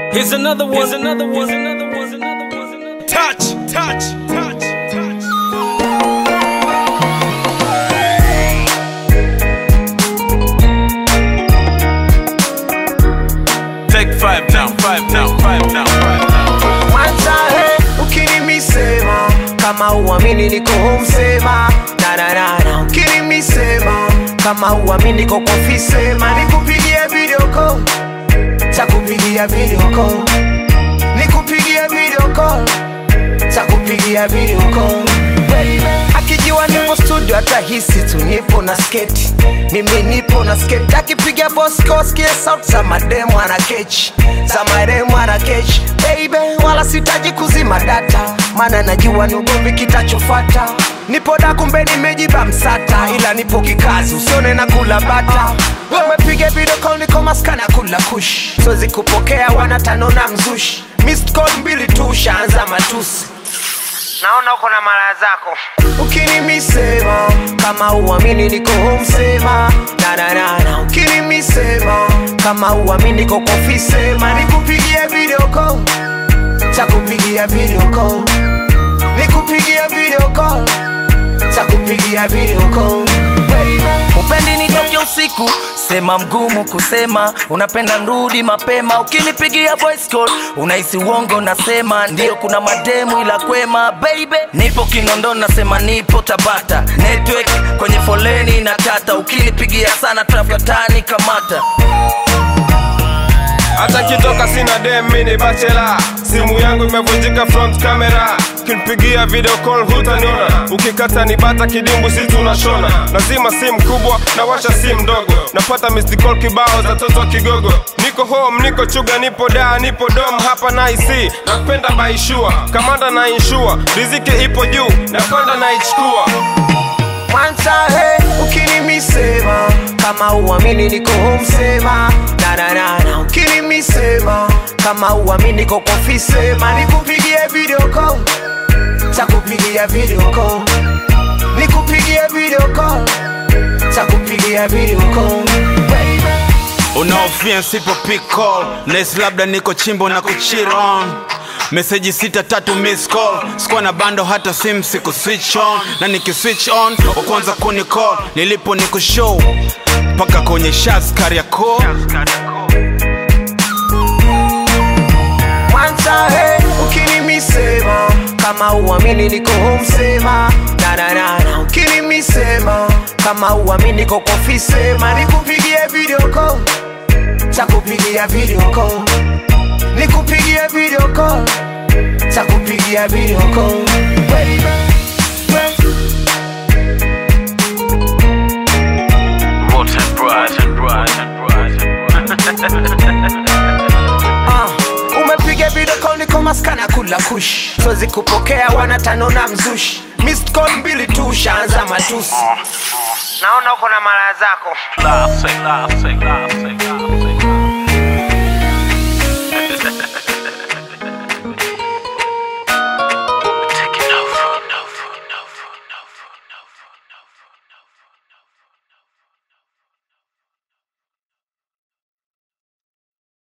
Here's another one. Here's another one. Here's another one. Here's another one. Here's another one. Touch, touch, touch, touch. Take five now, five now, five now, five now. Kwanza he, ukinimisema kama uamini niko home sema na na na na ukinimisema kama uamini niko kwa ofisi sema nikupigie video call takupigia video call nikupigie video call takupigia video call akijua nipo studio atahisi tu nipo na sketi mimi nipo na sketi akipiga boskoskie sauti za mademu ana kechi za mademu ana kechi baby wala sitaji kuzima data maana najua ni ugomvi kitachofata nipo da kumbe nimejiba msata ila nipo kikazi usione na kula bata umepiga video call niko maskana kula kush siwezi kupokea wanatano na mzushi missed call mbili tu ushaanza matusi naona uko na mara zako ukinimisema kama uamini niko home sema na na na na ukinimisema kama uamini niko kwa ofisi sema nikupigie video call takupigia video call nikupigia video call takupigia video call upendi nitoke usiku sema mgumu kusema unapenda nrudi mapema ukinipigia voice call unahisi uongo nasema ndiyo kuna mademu ila kwema baby nipo kinondo nasema nipo tabata network kwenye foleni na tata ukinipigia sana tafatani kamata hata kitoka sina dem mini bachela simu yangu imevunjika front camera kinipigia video call hutaniona ukikata ni bata kidimbu si tunashona lazima simu kubwa na washa simu ndogo napata missed call kibao za toto kigogo niko home niko chuga nipo da nipo dom hapa na ic napenda baishua kamanda na inshua riziki ipo juu napanda naichukua Kwanza he, ukinimisema kama uamini niko home sema na na na na ukinimisema kama uamini niko kwa ofisi sema nikupigie video call takupigia video call nikupigie video call takupigia video call unaofia sipo pick call nes labda niko chimbo na kuchill on meseji sita tatu miss call sikuwa na bando hata sim siku switch on na niki switch on wakwanza kuni call nilipo niku show mpaka kwenye shas kariako Kwanza he, ukinimisema kama uamini niko home sema na na na na ukinimisema kama uamini niko kwa ofisi sema nikupigie video call takupigia video call nikupigie video call takupigia video call baby Rotten bright and bright and bright and bright Ah, umepiga video call niko maskana kula kush siwezi kupokea wanatano na mzushi missed call mbili tu ushaanza matusi naona uko na mara zako Laugh, say, laugh, say, laugh, say, laugh, say.